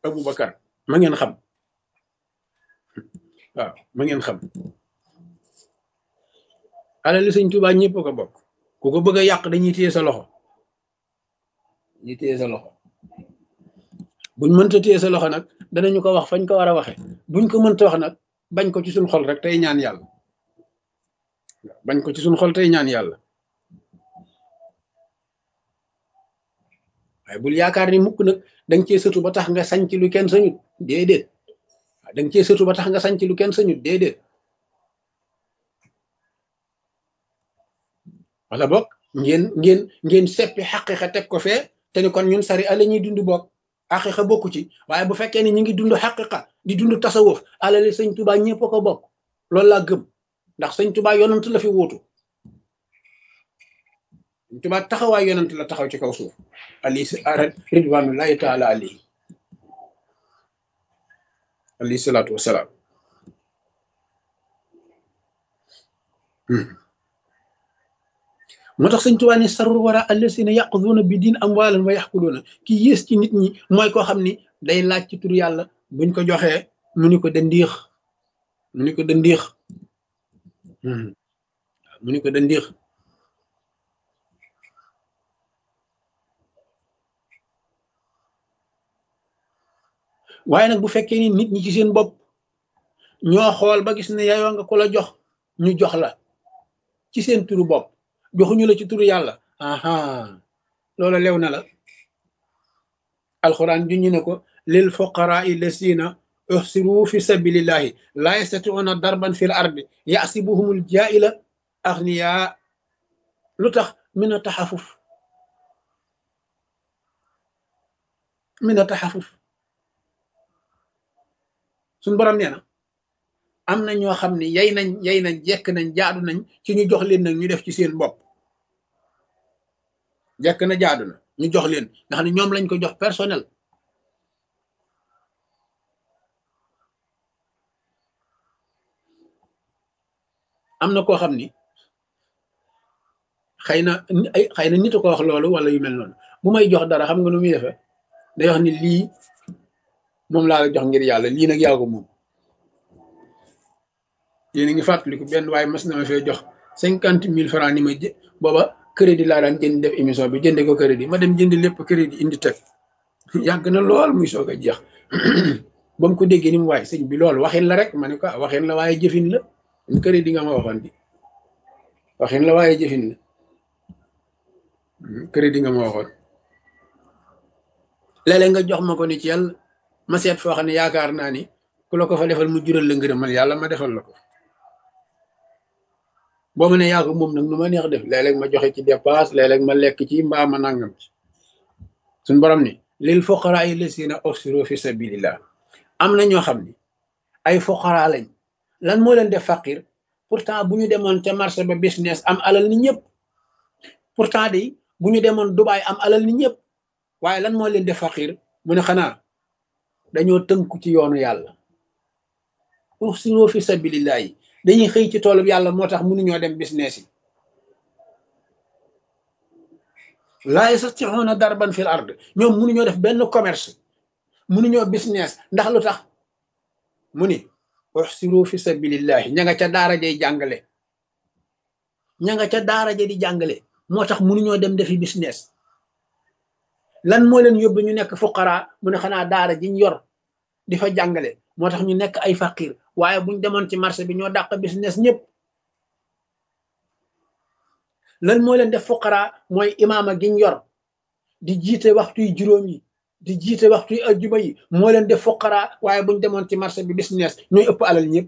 Aboubacar ma ngeen xam waaw ma ngeen xam alali sëñ Tuubaa ñëpp ko bokk ku ko bëgg a yàq dañuy téye sa loxo dañuy téye sa loxo buñ mënta téye sa loxo nag danañu ko wax fañ ko war a waxe buñ ko mënta wax nag bañ ko ci suñ xol rek tey ñaan yàlla bañ ko ci suñ xol tey ñaan yàlla waaye bul yaakaar ni mukk nag danga cee sëtu ba tax nga sañ ci lu kenn sañut déedéet waaw danga cee sëtu ba tax nga sañ ci lu kenn sañut déedéet wala bokk ngeen ngeen ngeen seppi xaqiqa teg ko fee te ni kon ñun sari ala ñuy dund bokk xaqiqa bokku ci waaye bu fekkee ni ñu ngi dund xaqiqa di dund tasawuf alali sëñ tubaa ñëpp ko bokk loolu laa gëm ndax sëñ tubaa yonant la fi wuutu sëñ tubaa taxawaay yonant la taxaw ci kaw suuf ali ridwanullahi taala alayhi alayhi salaatu wasalaam moo tax sëñ Tuubaa ne sarul wara allasina yaquduuna bi diin amwaalan wa yaxkuluuna ki yées ci nit ñi mooy koo xam ni day laaj ci tur yàlla buñ ko joxee mu ni ko dandiix mu ni ko dandiix mu ni ko dandiix waaye nag bu fekkee ni nit ñi ci seen bopp ñoo xool ba gis ne yayoo nga ko la jox ñu jox la ci seen turu bopp joxuñu la ci turu yàlla aha loola lew na la alxuraan juñu ne ko lil fuqaraa lasina uhsiru fi sabilillahi laa yastatiuna darban fil ardi yasibuhumul jaila agniya lu tax min a taxafuf min a taxafuf suñ borom nee na am na ñoo xam ne yay nañ yay nañ jekk nañ jaadu nañ ci ñu jox leen nag ñu def ci seen bopp jekk na jaadu na ñu jox leen nga xam ne ñoom lañ ko jox personnel am na koo xam ni xëy na ay xëy na nit a ko wax loolu wala yu mel noonu bu may jox dara xam nga nu muy defee day wax ni lii moom laa la jox ngir yàlla lii nag yaa ko moom yéen a ngi fàttaliku benn waaye mas na ma fee jox cinquante mille francs ni ma jë booba crédit laa daan jënd def émission bi jënde ko crédit ma dem jënd lépp crédit indi teg yàgg na lool muy soog a jeex ba mu ko déggee ni mu waaye sëñ bi loolu waxin la rek ma ne ko waxin la waaye jëfin la ñu crédit nga ma waxoon bi waxin la waaye jëfin la crédit nga ma waxoon léeg-léeg nga jox ma ko ni ci yàlla ma seet foo xam ne yaakaar naa ni ku la ko fa defal mu jural la ngërëmal yàlla ma defal la ko boo ma ne yaa ko moom nag nu ma neex def léeg-léeg ma joxe ci dépasse léeg-léeg ma lekk ci mbaa ma nangam ci suñ borom ni lil fuqaraa lasina usiru fi sabilillah am na ñoo xam ni ay fuqaraa lañ lan moo leen def faqir pourtant bu ñu demoon ca marché ba business am alal ni ñëpp pourtant de bu ñu demoon Dubaay am alal ni ñëpp waaye lan moo leen def faqir mu ne xanaa dañoo tënku ci yoonu yàlla usiru fi sabilillah yi dañuy xëy ci toolub yàlla moo tax mënuñoo dem business yi laa yastati'una darban fil ard ñoom mënuñoo def benn commerce mënuñoo business ndax lu tax mu ni usiru fi sabilillahi ña nga ca daara jay jàngale ña nga ca daara ja di jàngale moo tax mënuñoo dem defi business lan moo leen yóbbu ñu nekk fuqara mu ne xanaa daara jiñ yor di fa jàngale moo tax ñu nekk ay faqir waaye buñ demoon ci marché bi ñoo dàq business ñëpp lan moo leen def fuqara mooy imaama giñ yor di jiite waxtuy juróom yi di jiite waxtuy ajjuma yi moo leen def fuqara waaye buñ demoon ci marché bi business ñooy ëpp alal ñëpp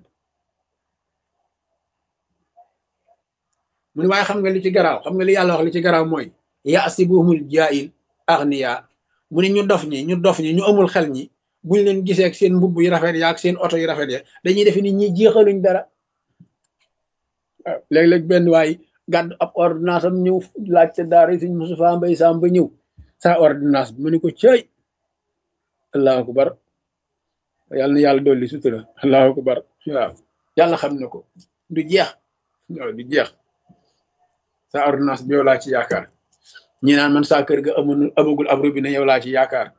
mu ne waaye xam nga li ci garaaw xam nga li yàlla wax li ci garaaw mooy yaasibuhumul jaahil agniya mu ne ñu dof ñi ñu dof ñi ñu amul xel ñi buñ leen gisee ak seen mbubb yu rafet ya ak seen oto yu rafet ya dañuy defe ni ñi jeexaluñ dara waaw léeg-léeg benn waay gàdd ab ordonnance am ñëw laajte daara yi suñ Moustapha Mbay Sam ba ñëw sa ordonnance bi mu ne ko cëy allahu akbar yàlla na yàlla dolli sutura allahu akbar waaw yàlla xam na ko du jeex waaw du jeex sa ordonnance bi yow laa ci yaakaar ñi naan man saa kër ga amul amagul ab robinet yow laa ci yaakaar